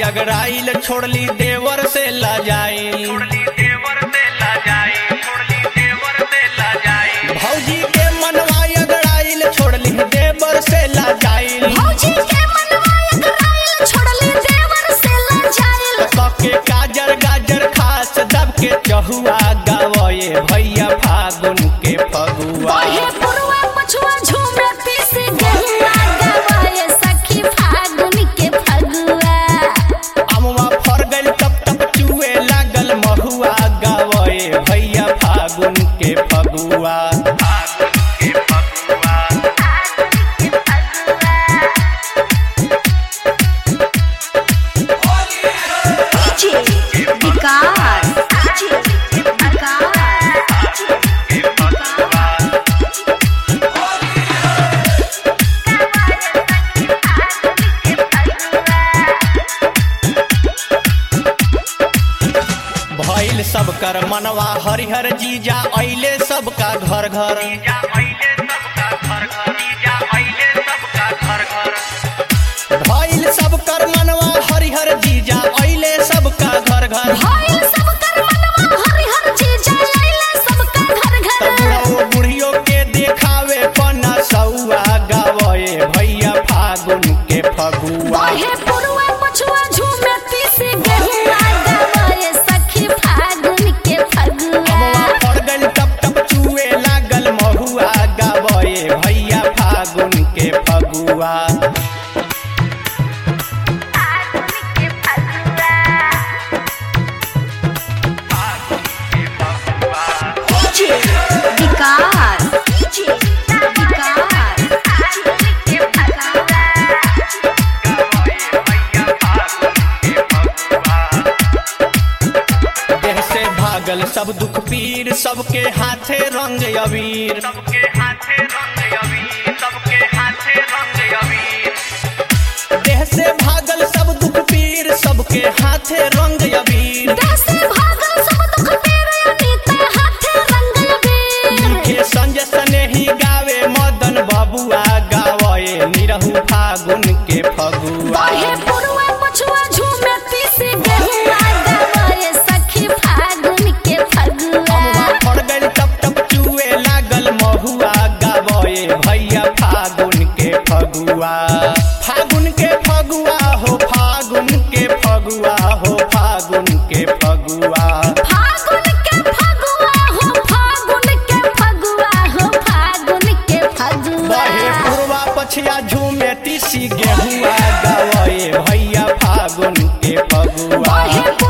अगराइल छोड़ली देवर से लजाइल भौजी के मनवा अगराइल छोड़ली देवर से लजाइल भौजी के मनवा अगराइल छोड़ली देवर से लजाइल के गाजर गाजर खास दब के चहुआ गावे भैया फागुन के फगुआ बहे पुरवा पछुआ झूमे पीसी गहुआ गवाए सखी फागुन के फगुआ अमवा फर गइल टप टप चुए लागल महुआ गावे भैया फागुन के फगुआ डीजे विकास डीजे भइल सबकर मनवा हरिहर जीजा अइले सबका घर घर भइल सबकर मनवा हरिहर जीजा अइले सबका घर घर भइल सबकर मनवा हरिहर चीज आइले सबका घर घर तबुढ़ो बुढ़ियो के देखावे पना सौआ गावे भैया फागुन के फगुआ बहे पुरवा पछुआ झूमे पीसी गहुआ गवाए सखी फागुन के फगुआ अमवा फर गइल टप टप चुए लागल महुआ गावे भैया फागुन के फगुआ विकास विकास देह से भागल सब दुख पीर सबके हाथे रंग अबीर देह से भागल सब दुख पीर सबके हाथे रंग अबीर देसे भागल सब दुख तेरे अनीते हाथे रंग अबीर के संजय सनेही गावे मदन बबुआ गावे निरहु फागुन के फगुआ बहे पुरवा पछुआ झूमे पीसी गहुआ गवाए सखी फागुन के फगुआ अमवा फड़ गइल टप टप चुए लागल महुआ गावे भैया फागुन के फगुआ फागुन के फगुआ हो फागुन के फगुआ हो फागुन के फगुआ फागुन के फगुआ हो फागुन के फगुआ हो फागुन के फगुआ बहे पूर्वा पछिया झूमे तीसी गेहुआ गावे भैया फागुन के फगुआ बहे